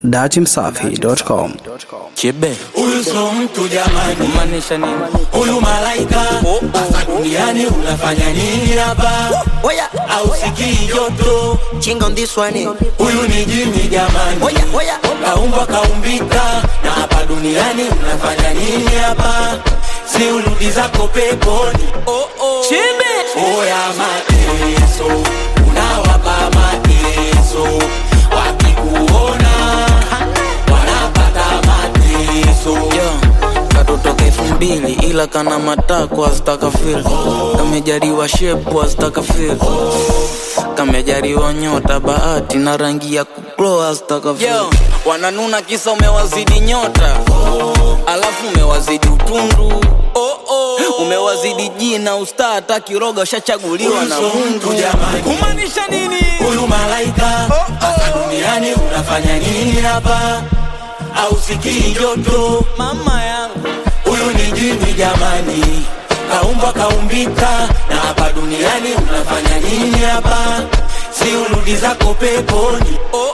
datimsafi.com. Chebe Huyu sio mtu jamani, kumaanisha nini? huyu malaika. Sasa duniani unafanya nini hapa? Oya, Au sikii joto? chinga on this one. Huyu ni jini jamani, Oya, oya. kaumbwa kaumbika. Na hapa duniani unafanya nini hapa? Si urudi zako peponi. Oh, oh. Chebe Oya mateso, unawapa mateso, wakikuona wanapata mateso. Yo, katotoka elfu mbili ila kana matako azitaka fil kamejariwa shepu azitaka fil kamejariwa nyota bahati na rangi ya kuklo azitaka fil wananuna kisa umewazidi nyota alafu umewazidi utundu oh, oh. umewazidi jina usta hata kiroga ushachaguliwa na Huyu sio Mungu mtu jamani. kumaanisha nini Huyu malaika hapa duniani unafanya nini hapa? Au sikii joto? mama yangu Huyu ni jini jamani, kaumbwa kaumbika. Na hapa duniani unafanya nini hapa? Si urudi zako peponi. oh,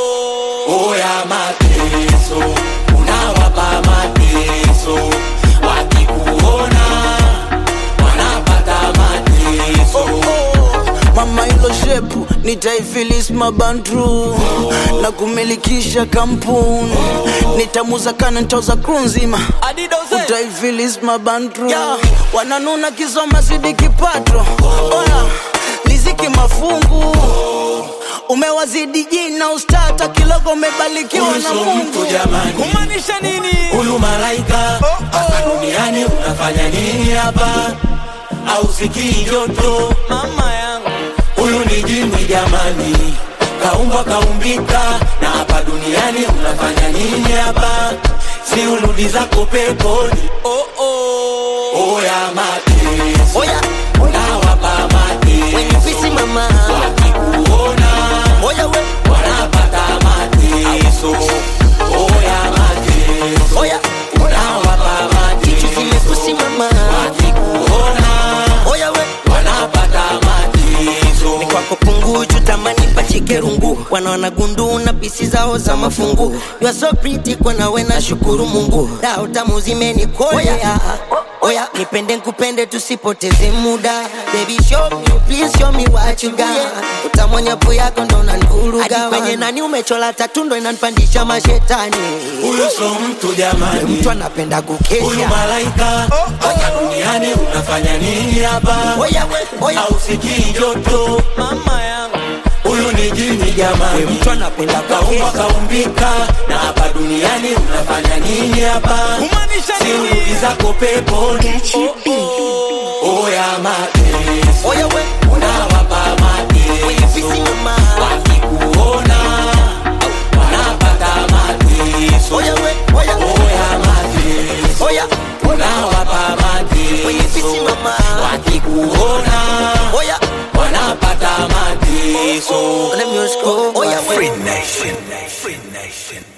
oh. Oya mateso, unawapa mateso, wakikuona wanapata mateso. mama hilo shepu nitaifilis mabandru na kumilikisha kampuni nitamuza kana ntoza kru nzima utaifilis mabandru wananuna kisoma sidi kipato oya liziki mafungu umewazidi jina ustata kilogo umebarikiwa Huyu na sio mungu mtu jamani. kumaanisha nini Huyu malaika hapa duniani unafanya nini hapa? Au sikii joto? mama yangu Huyu ni jini jamani, kaumbwa kaumbika. Na hapa duniani unafanya nini hapa? Si urudi zako peponi. oh, oh. Oya mateso, Oya, unawapa when you mateso, busy mama. wakikuona Oya, we. wanapata mateso. Oya mateso, Oya, unawapa kitu mateso, kimepusi mama. wakikuona Oya, we. wanapata mateso. Ni kwako punguju tamani pachike rungu wanaona gundu na pisi zao za mafungu you are so pretty kwa nawe na shukuru Mungu dao tamu zimenikolea Oya, nipende nkupende tusipoteze muda Baby show me, please show me what you got Utamwonyapo yako ndo nanvuruga Hadi kwenye nani umechola tatu ndo inanipandisha mashetani Huyu sio mtu jamani, Mtu anapenda huyu kukesha malaika hapa duniani unafanya nini hapa? Oya, we, oya Au sikii joto? mama yangu Huyu ni jini jamani, Mtu anapenda kaumbwa kukesha kaumbika. Na hapa duniani unafanya nini hapa? kumaanisha Si nini urudi zako peponi. Oya mateso, Oya, we, unawapa when you busy mateso, mama wakikuona wanapata mateso. Oya, we, oya, Oya mateso, oya unawapa When you busy mateso, mama wakikuona Oya, wanapata mateso. let me just go Oya, we Free Nation. Free Nation.